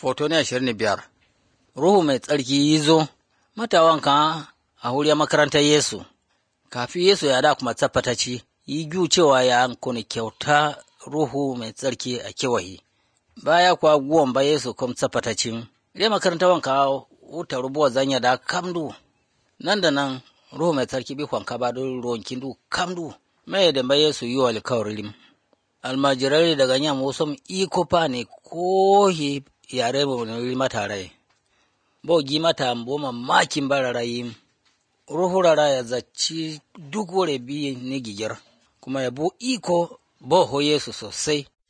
Foto ne ashirin da biyar. Ruhu mai tsarki yi zo, matawanka a huriya makarantar Yesu, kafin Yesu ya da kuma tsafataci, yi ju cewa ya kuni kyauta Ruhu mai tsarki a kewaye. Baya kuwa guwan ba Yesu kuma tsafatacin, ire makarantar wanka wuta rubuwa zanya da kamdu, nan da nan Ruhu mai tsarki bi kwanka ba don ruwan kindu kamdu, mai da ba Yesu yi wa alkawarin. Almajirai daga yamma wasu iko fa ne ko yare mu ne mata rai. Bo gi mata bo mamakin bararayi. Ruhu rara ya zaci duk wore biyu ne gigir, kuma ya bu iko bo ho Yesu sosai.